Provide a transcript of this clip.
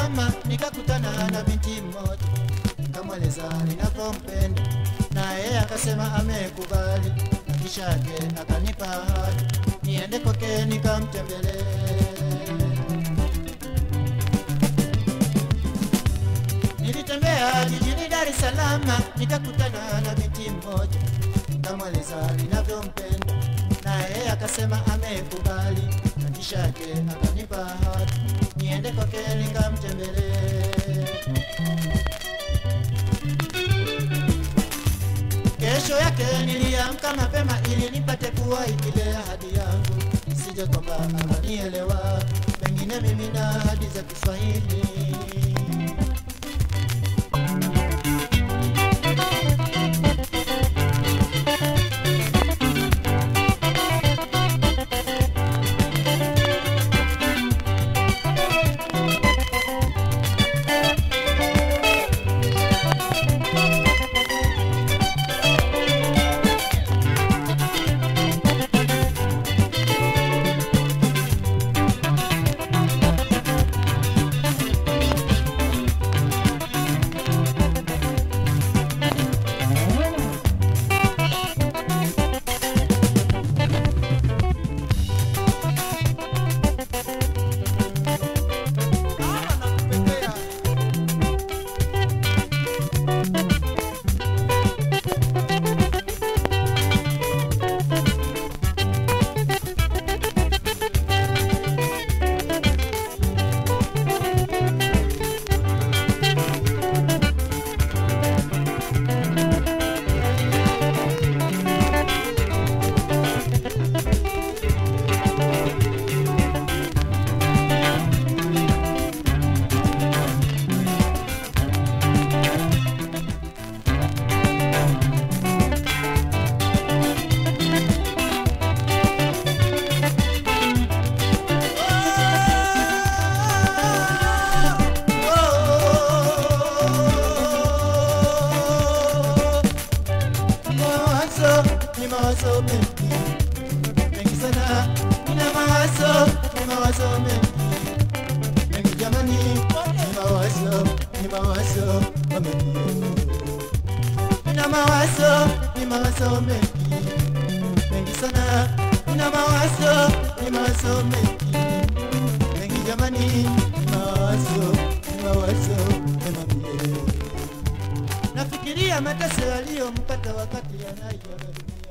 Salama nikakutana na binti mmoja, nikamweleza ninavyompenda, na yeye akasema amekubali, na kisha yake akanipa ahadi niende kwake nikamtembelee. Nilitembea jijini Dar es Salaam nikakutana na binti mmoja, nikamweleza ninavyompenda, na yeye akasema amekubali, na kisha yake akanipa ahadi niende kwake nikamtembelee. Kesho yake niliamka mapema ili nipate kuwahi ile ahadi yangu, isije kwamba akanielewa, pengine mimi na ahadi za Kiswahili. Mawazo ni mawazo mengi mengi sana, nina mawazo ni mawazo mengi mengi jamani, ni mawazo ni mawazo mengi nina mawazo ni mawazo mengi mengi sana, nina mawazo ni mawazo mengi mengi jamani, ni mawazo ni mawazo mengi nafikiria mateso yaliyompata wakati anaiaga dunia.